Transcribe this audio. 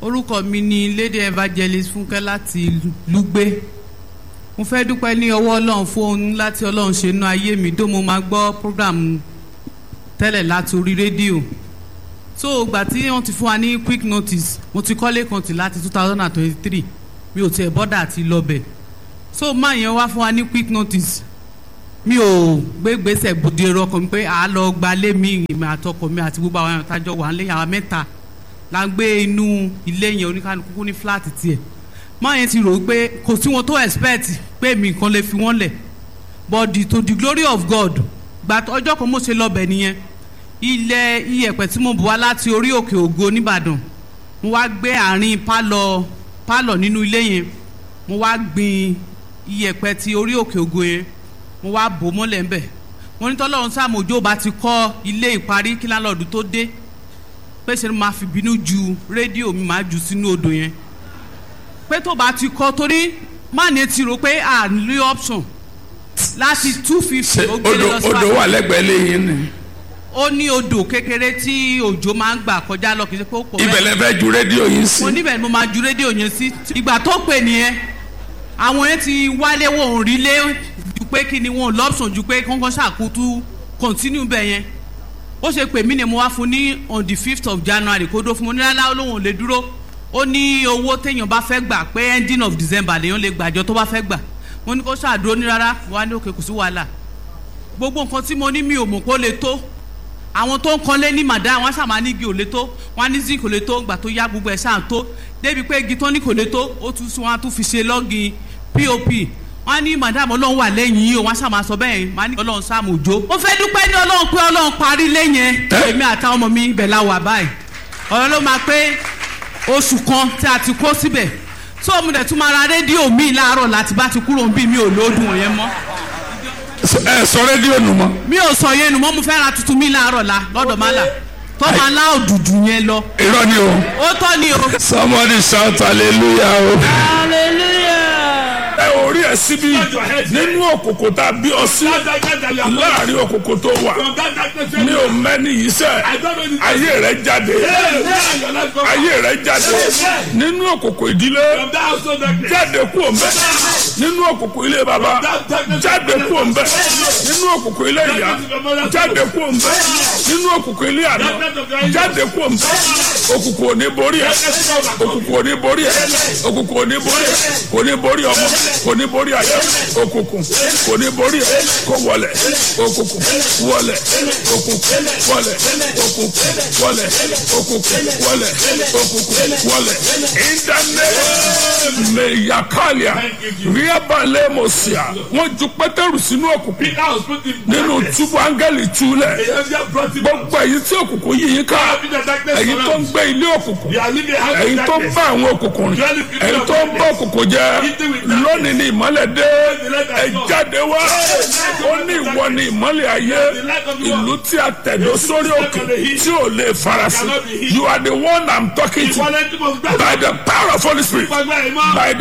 orúkọ mi ni lady evangelist fúnkẹ́ láti lùgbé mo fẹ́ dúpẹ́ ní ọwọ́ ọlọ́run fún ohun láti ọlọ́run ṣe inú ayé mi dó mo máa gbọ́ program tẹ́lẹ̀ láti orí rédíò so ìgbà tí wọ́n ti fún wa ní quick notice mo ti kọ́lé kan tì láti two thousand and twenty-three mi ò tiẹ̀ bọ́dà àti lọ́bẹ̀ so máa yẹn wá fún wa ní quick notice mi ò gbé gbèsè gbòde ọkọ mi pé à á lọ gbalé mi ìmọ̀ àtọkọ mi àti gbogbo àwọn àtàjọ wà ń lé àwọn mẹ́ta la ń gbé inú ilé yẹn oníkanukú ní fúláàtì tiẹ̀ máa yẹn ti rò ó pé kò sí wọn tó expect pé mi nǹkan lè fi wọ́n lẹ̀ but the, to the glory of God gba ọjọ́ kan mo ṣe lọ́bẹ̀ nìyẹn ilẹ̀ iyẹ̀pẹ̀ tí mo bù wá láti orí òkè ògo nìbàdàn mo wá gbé àárín pálọ̀ pálọ̀ nínú ilé yẹn mo wá gbin iyẹ̀pẹ̀ ti orí òkè ògo yẹn mo wá bò mọ́lẹ̀ ń bẹ̀ mo ní tọ́lọ́run sàmójó bá ti kọ́ ilé ìparí kí lálọ́ọ̀dù tó dé pé ṣe ni màá fi bínú ju rédíò mi màá jù sínú odò yẹn pé tó bá ti kọ́ torí má ní ti rò pé à ń lé option láti two fifty ó gbé odò lọ sí odò wà lẹ́gbẹ̀ẹ́ lẹ́yìn ni ó ní odò kékeré tí òjò máa ń gbà kọjá lọ kì í ṣe pé ó pọ̀ ibẹ̀ lẹ fẹ́ ju rédíò yìí sí mo níbẹ̀ ni mo máa ju rédíò yẹn sí ìgbà tó pè nìyẹn àwọn yẹn ti wálé wọn ò rí lé ju pé kí ni wọn ò lọ́pṣọ̀n ju pé kọ́ńkọ́ ṣàkótú continue bẹ̀ yẹn ó ṣe pè mí ni mo wá fún ní on the fifth of january kó dó fún mo ní rárá olóhùn ò lè dúró ó ní owó téèyàn bá fẹ́ gbà pé ending of december lèèyàn lè gbàjọ tó bá fẹ́ gbà mo ní kó ṣàdúró ní rárá wà ní òkè kò sí wàhálà gbogbo nǹkan tí mo ní mi ò mọ̀ kó lè tó àwọn tó ń kanlé ní màdá wọn ṣàmà ní igi ò lè tó wọn ní zinc kò lè tó gbà tó yá gbogbo ẹ̀ ṣáà tó débi pé igi tó ní kò lè tó ó tún sún wọn á tún fi ṣe lọ́gìn pop wọn ní madam ọlọ́run wà lẹ́yìn yìí o wọn ṣàmà sọ bẹ́ẹ̀ wọn ní ọlọ́run sáàmù òjò. mo fẹ́ dúpẹ́ ní ọlọ́run pé ọlọ́run parí lẹ́yìn èmi àtàwọn ọmọ mi ibẹ̀ la wà báyìí ọ̀rọ̀ ló máa pé oṣù kan tí a ti kó síbẹ̀ tó mo dẹ̀ tún máa ra rédíò mi láàárọ̀ láti bá ti kúrò bí mi ò lóòdùn yẹn mọ́ ẹ sọ rédíò nù mọ́ mi ò sọ yẹn nu mọ́ mo fẹ́ ra tuntun mi láàárọ̀ la lọ́dọ̀ má là tó máa lá òdùdù yẹn lọ irọ́ ni o ó tọ́ ni o. somebody shout hallelujah o. ẹ ò rí ẹ síbí nínú òkòkò tá a bí ọ sí láàrin òkòkò tó wà mi ò mẹ́ni yìí sẹ́ ayé rẹ jáde ayé rẹ jáde nínú òkòkò ìdílé jáde kú òǹbẹ nínú òkòkò ilé baba jáde kú òǹbẹ nínú òkòkò ilé ìyá jáde kú òǹbẹ nínú òkòkò ilé àná jáde kú òǹbẹ òkùnkùn ò ní borí ẹ òkùnkùn ò ní borí ẹ òkùnkùn ò ní borí ẹ kò ní borí ọmọ kò ní borí àyà òkùnkùn kò ní borí ẹ kò wọlẹ òkùnkùn wọlẹ òkùnkùn wọlẹ òkùnkùn wọlẹ òkùnkùn wọlẹ òkùnkùn wọlẹ ìdáná mẹyàkálíà ríabalẹ mọsíà wọn ju pétérù sínú òkùnkùn nínú túbú áńgẹ́lì túlẹ̀ gbogbo èyí tí òkùnkùn yìí yín ká èyí tó ń gbé ilé òkùnkùn èyí tó ń bá àwọn òkùnkùn rìn èyí tó ń bá òkùnkùn jẹ lónìí ní ìmọ́lẹ̀ dé ẹ jáde wá ó ní ìwọ ní ìmọ́lẹ̀ ayé ìlú tí a tẹ̀dó sórí òkè tí ò lè farasin you are the one i'm talking to by the power of holy spirit by the